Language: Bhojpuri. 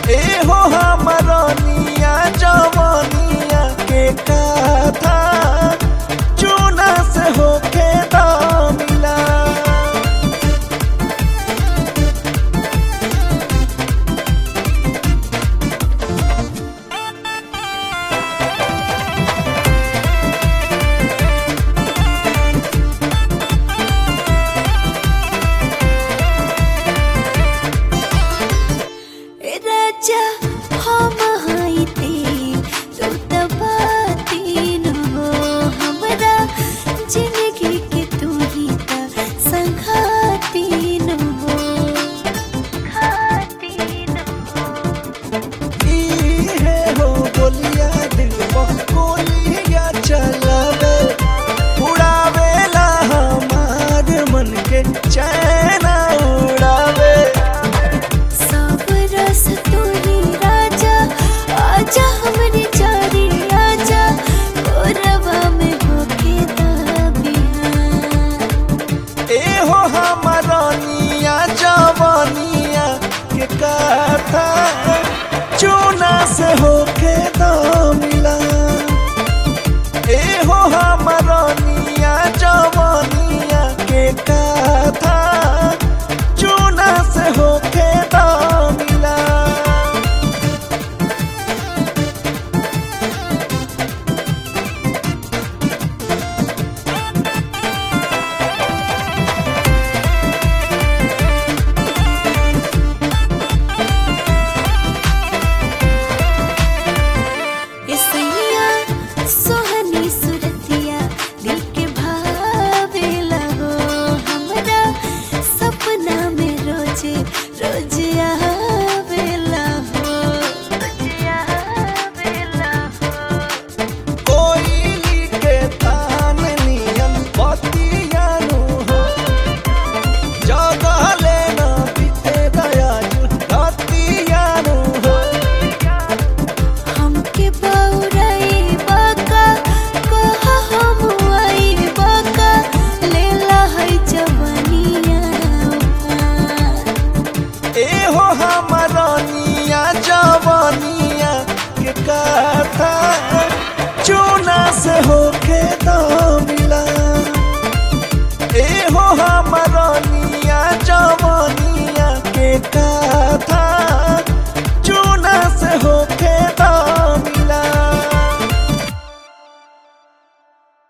ए हो हमरनिया जवनिया के कथा चूना से होके दामिला राजा हम हाइते तू त बाती न हो हमरा जिंदगी के तू ही त संघाती न हो खाती न हो इहे हो बोलिया दिल गोलिया चलावे उड़ावेला हमार मन के चैन उड़ावे सब रस तू ही राजा आजा हमरे चारी आजा कोरवा में होके दाबिया ए हो हमरनिया जवनिया के कथा चूना से होके दामिला ए हो हमरनिया जवनिया